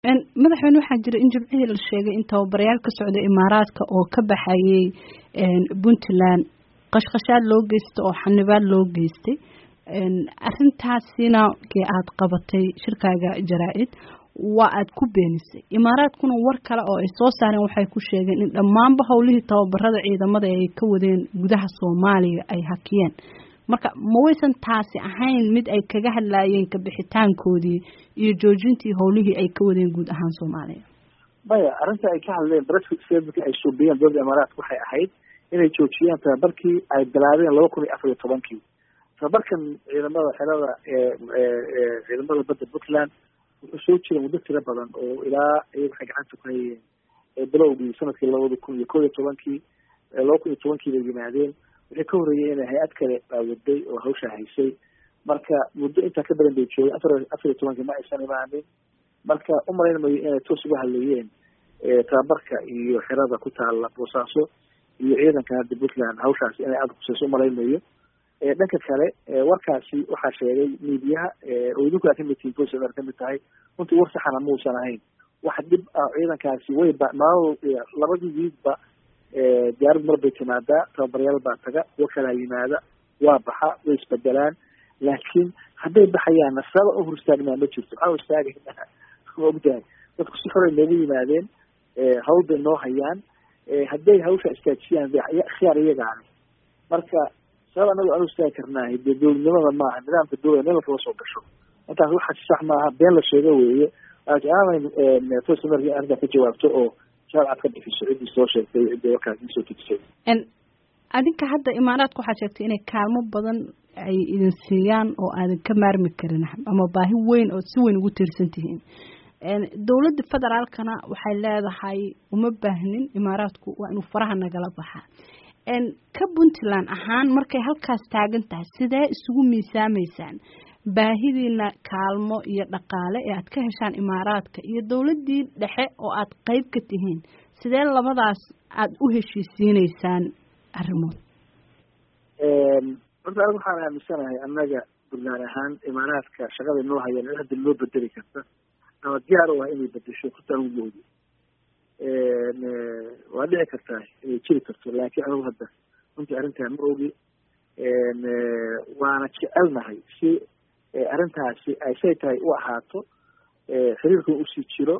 madaxweyne waxaa jira in jimcihii la sheegay in tababarayaal ka socda imaaraadka oo ka baxayay puntland qashqashaad loo geystay oo xanibaad loo geystay arrintaasina kee aada qabatay shirkaaga jaraa-id waa aada ku beenisay imaaraadkuna war kale oo ay soo saareen waxay ku sheegeen in dhammaanba howlihii tababarada ciidamada ay ka wadeen gudaha soomaaliya ay hakiyeen marka ma waysan taasi ahayn mid ay kaga hadlaayeen kabixitaankoodii iyo joojintii howlihii ay ka wadeen guud ahaan soomaaliya maya arrinta ay ka hadleen brexit ay suubiyeen dowladda imaaraadka waxay ahayd inay joojiyaan tababarkii ay bilaabeen laba kun iyo afar iyo tobankii tababarkan ciidamada xerada ciidamada badda puntland wuxuu soo jira muddo tiro badan oo ilaa iyaga waxay gacanta ku hayeen bilowgii sanadkii labada kun iyo kow iyo tobankii laba kun iyo tobankii bay yimaadeen wixii ka horreeyay inay hay-ad kale baawaday oo hawsha haysay marka muddo intaa ka badan bay joogeen afar afar iyo tobankii ma aysan imaanin marka umalayn mayo inay toos uga hadlayeen tababarka iyo xerada ku taala boosaaso iyo ciidanka hadda puntland hawshaas inay aada kuseyso umalayn mayo dhanka kale warkaasi waxaa sheegay miidiyaha oo idinku aa kamid tihiin voice of kamid tahay runtii war saxana muusan ahayn wax dhib ah ciidankaasi way ba maal labadii wiidba diyaarad mar bay timaadaa tababaryaal baa taga kuwa kalaa yimaada waa baxa way isbedelaan laakiin hadday baxayaanna saba u hor istaagmaa ma jirto maxaa hor istaagaynaa ma ogtahay dadku si xoray noogu yimaadeen hawl bay noo hayaan hadday hawsha istaajiyaan khiyaar iyagaani marka sabab anagu aan u istaagi karnaahay dee dowladnimada maaha nidaamka dowlada meel kala soo gasho intaas waxa sax maaha been la sheego weeye aanay tosamer arrintaa ka jawaabto oo shaabcad ka bixiso ciddii soo sheegtay ciddii warkaas isoo tujisay adinka hadda imaaraadka waxaa sheegtay inay kaalmo badan ay idin siiyaan oo aadan ka maarmi karin ama baahi weyn oo si weyn ugu tiirsan tihiin dowladda federaalkana waxay leedahay uma baahnin imaaraadku waa inuu faraha nagala baxaa ka puntland ahaan markay halkaas taagan tahay sidee isugu miisaameysaan baahidiina kaalmo iyo dhaqaale ee aad ka heshaan imaaraadka iyo dowladdii dhexe oo aad qeyb ka tihiin sidee labadaas aada u heshiisiineysaan arrimood horta anigu waxaan aaminsanahay annaga puntland ahaan imaaraadka shaqada noo hayaan in hadda loo bedeli karta ama diyaar u ah inay bedesho horta anigu moodi waa dhici kartaa inay jiri karto laakiin anigu hadda runtii arrintaa ma ogi waana jecelnahay si arrintaasi ay say tahay u ahaato xiriirkan usii jiro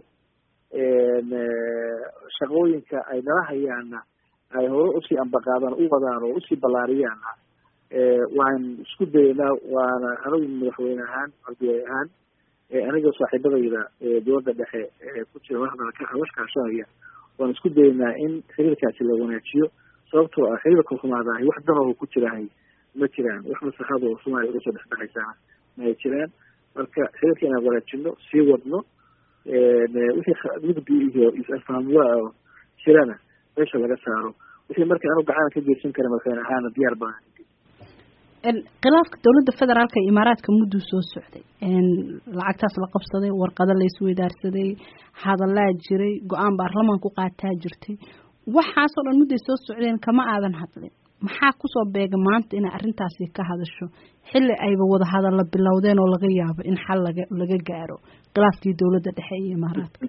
shaqooyinka ay nala hayaana ay hore usii ambaqaadaan u wadaan oo usii ballaariyaana waan isku daynaa waana anigu madaxweyne ahaan ardiay ahaan anigoo saaxiibadayda dowladda dhexe ku jira washkaashanaya waan isku daynaa in xiriirkaasi la wanaajiyo sababtoo ah xiriirka xumaadahay wax danoo ku jirahay ma jiraan wax maslaxado soomaaliya uga soo dhexdhexaysaana ma ay jiraan marka xiriirka inaan wanaajino sii wadno wixii mugdi iyo is-afahmwaa oo jirana meesha laga saaro wixii marka anu gacana ka geysan kara madaxweyne ahaana diyaar baan khilaafka dowladda federaalka iyo imaaraadka mudduu soo socday lacagtaas la qabsaday warqado la isweydaarsaday hadallaa jiray go-aan baarlamaanku qaataa jirtay waxaasoo dhan mudday soo socdeen kama aadan hadlin maxaa kusoo beega maanta inay arrintaasi ka hadasho xilli ayba wada hadalla bilowdeen oo laga yaabo in xal laga laga gaaro khilaafkii dowladda dhexe iyo imaaraadka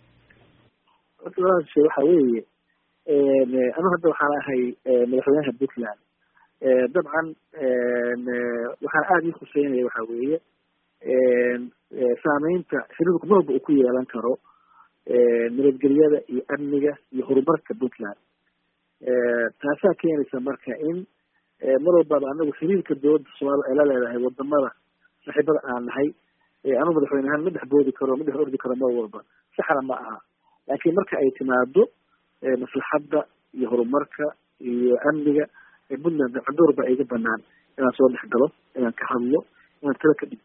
waxa weeye anu hadda waxaan ahay madaxweynaha puntland dabcan waxaan aada ii khuseynaya waxa weeye saameynta xiriirku marwalba uu ku yeelan karo nabadgelyada iyo amniga iyo horumarka puntland taasaa keenaysa marka in mar walbaba anagu xiriirka dowladda soomaalida ay la leedahay wadamada saaxiibada aan nahay anu madaxweyne ahaan ma dhex boodi karo ma dhex ordi karo mar walba saxna ma aha laakiin marka ay timaado maslaxadda iyo horumarka iyo amniga puntland cadoor baa iga banaan inaan soo dhex galo inaan ka hadlo inaan tala ka dhig